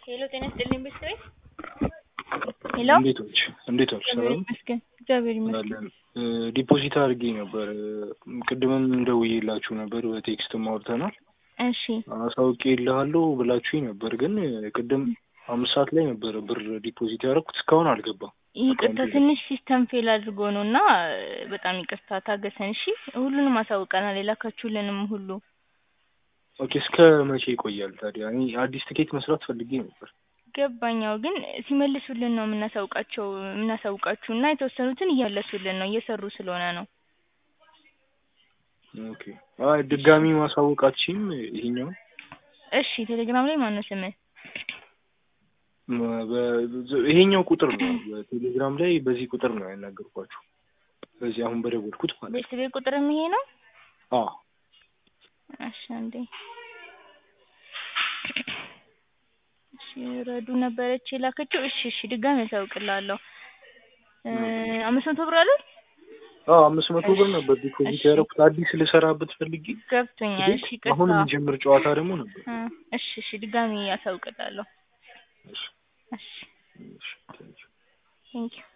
ሄሎ ጤና ይስጥልኝ ቤተሰቤ ሄሎ እንዴት ዋልሽ? እንዴት ዋልሽ? እግዚአብሔር ሰላም ይመስገን እግዚአብሔር ይመስገን አለን። ዲፖዚት አድርጌ ነበር። ቅድምም ደውዬላችሁ ነበር፣ በቴክስትም አውርተናል። እሺ አሳውቄ እልሃለሁ ብላችሁኝ ነበር፣ ግን ቅድም አምስት ሰዓት ላይ ነበረ ብር ዲፖዚት ያደረኩት እስካሁን አልገባም። ይቅርታ አካውንቴ ላይ። ትንሽ ሲስተም ፌል አድርጎ ነው እና በጣም ይቅርታ ታገሰን እሺ ሁሉንም አሳውቀናል የላካችሁልንም ሁሉ ኦኬ እስከ መቼ ይቆያል ታዲያ? እኔ አዲስ ትኬት መስራት ፈልጌ ነበር። ገባኛው ግን ሲመልሱልን ነው የምናሳውቃቸው የምናሳውቃችሁ እና የተወሰኑትን እየመለሱልን ነው እየሰሩ ስለሆነ ነው ኦኬ አይ ድጋሚ ማሳወቅ አትችይም? ይሄኛው እሺ ቴሌግራም ላይ ማነው ስምህ ይሄኛው ቁጥር ነው። በቴሌግራም ላይ በዚህ ቁጥር ነው ያናገርኳችሁ። በዚህ አሁን በደወልኩት ማለት ነው። ቤተሰቤ ቁጥርም ይሄ ነው አዎ እሺ አንዴ እሺ ረዱ ነበረች የላከችው እሺ እሺ ድጋሚ ያሳውቅልሃለሁ እ አምስት መቶ ብር አይደል አዎ አምስት መቶ ብር ነበር ዲፖዚት ያደረኩት አዲስ ልሰራበት ፈልጌ ገብቶኛል እሺ አሁን ይቅርታ የሚጀምር ጨዋታ ደግሞ ነበር። እ እሺ እሺ ድጋሚ ያሳውቅልሃለሁ እሺ እሺ እሺ ቴንኪው። ቴንኪው